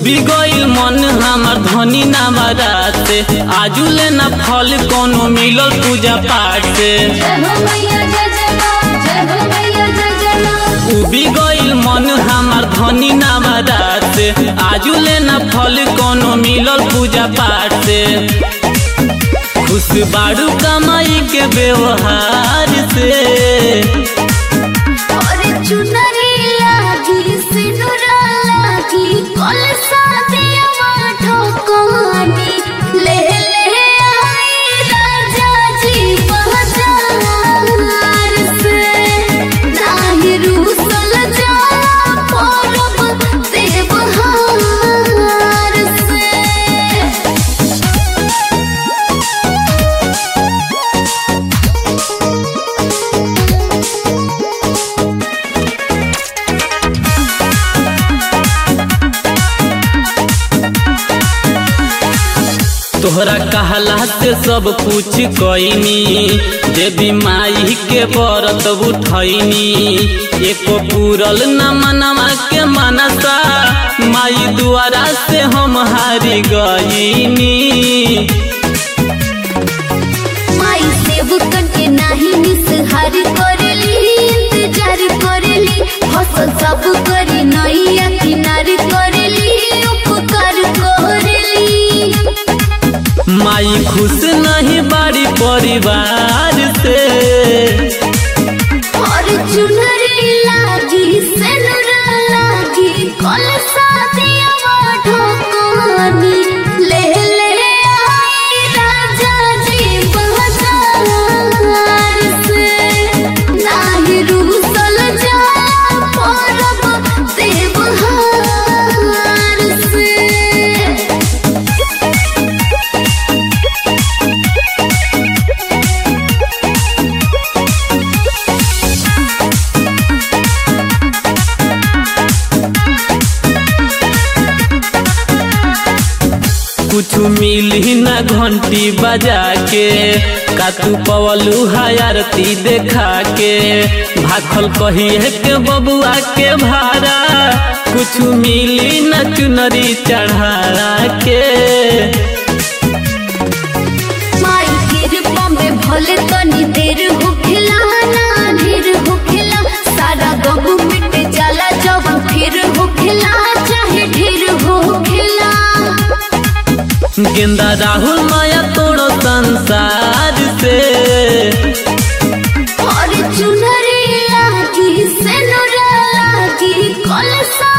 उबी गईल मन हमार धनी नामराते आजू लेना फल कोनो मिलल पूजा पाठ से जय हो मैया जय जय माँ जय हो मैया जय जय माँ उबी गईल मन हमार धनी नामराते आजू लेना फल कोनो मिलल पूजा पाठ से खुश बाड़ू कमाई के व्यवहार से और चुनरी लागी सिनुरा लागी कलसा दिया ठोकानी ले ले आई राजा जी बाजार से नाही रूसल जा परब देवहार से तोहरा कहला से सब कुछ कईनी देवी माई के व्रत उठैनी एको पूरल न मनवा के मनसा माई द्वारा से हम हारी गईनी माई सेवकन के नाही निसहार करेली इंतजार करेली फसल सब करी नैया किनार करेली उपकार करेली माई खुश नहीं बाड़ी परिवार से और चुनरी लागी सेनुरा लागी कलसा दिया ढोकानी ले ले आई राजा जी बाजार से नाही रूसल जा परब देवहार से कुछ मिली न घंटी बजा के का तू पवलू आरती देखा के भाखल कहिए के बबुआ के भाड़ा कुछ मिली न चुनरी चढ़ा के माई कृपा में भले तनी देर होखेला ना ढेर होखेला सारा गम मिट जाला जब फिर होखेला चाहे ढेर होखेला गेंदा राहुल माया तोड़ो संसार से और चुनरी लागी सेनुरा लागी कलसा